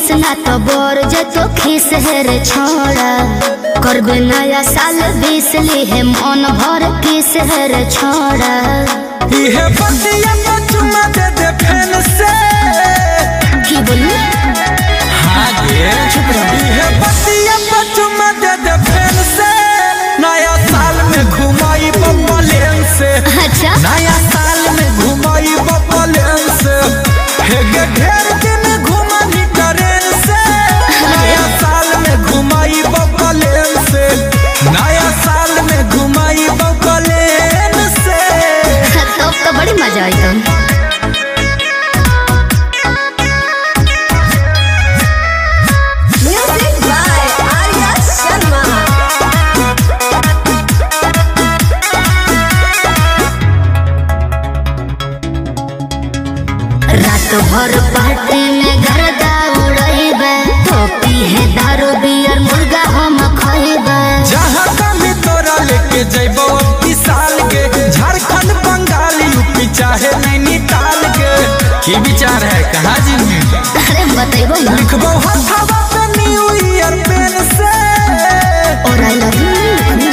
बीस ना तो बोर जे तो खीस है रे छोड़ा करबे नया साल बीस ली है मन भर किस है रे छोड़ा इहे बतिया तो चुमा दे दे फैन से की बोली हाँ गे चुप रहो। इहे बतिया तो चुमा दे दे फैन से नया साल में घुमाई बबलेन से अच्छा नया साल में घुमाई बबलेन से हे गे ढेर दिन घुमानी ट्रेन से नया साल में घुमाई बबलेन से नया साल में घुमाई बबलेन से तब तो बड़ी मजा आई तुम Music by Arya Sharma. रात भर पार्टी में गर्दा उड़ैबे टोपी है दारू बियर मुर्गा हम खैबे जहाँ कभी तोरा लेके जैबो अबकी साल के झारखंड बंगाल यूपी चाहे नैनीताल के की विचार है कहाँ जी अरे बतैबो ना लिखबो हथवा पे न्यू ईयर पेन से और आई लव यू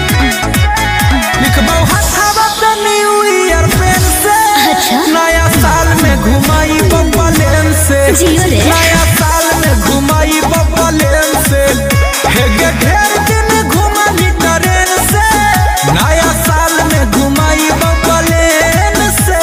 लिखबो हथवा पे न्यू ईयर पेन से अच्छा। नया साल में घुमाई बबलेन से जियो रे। नया साल में घुमाई बबलेन से हे गे ढेर दिन घुमानी ट्रेन से नया साल में घुमाई बबलेन से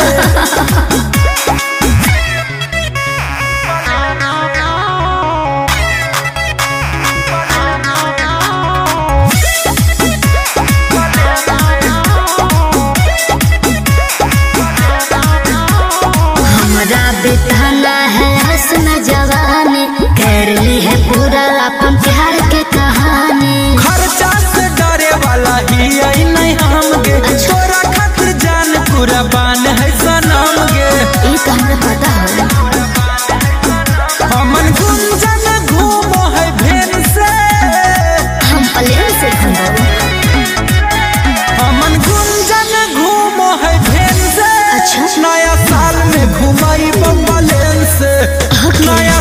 हमरा बिताना है हसन जवानी कर ली है पूरा अपन प्यार के कहानी खर्चा से डरे वाला ही आई नहीं हम गे तोरा खातिर जान पूरा बान है सनम गे ये तो हमरा पता है हमन गुंजन घूमो है भेन से हम प्लेन से खंडो हमन गुंजन घूमो है भेन से अच्छा। नया साल में घुमाई बम्बलेन से नया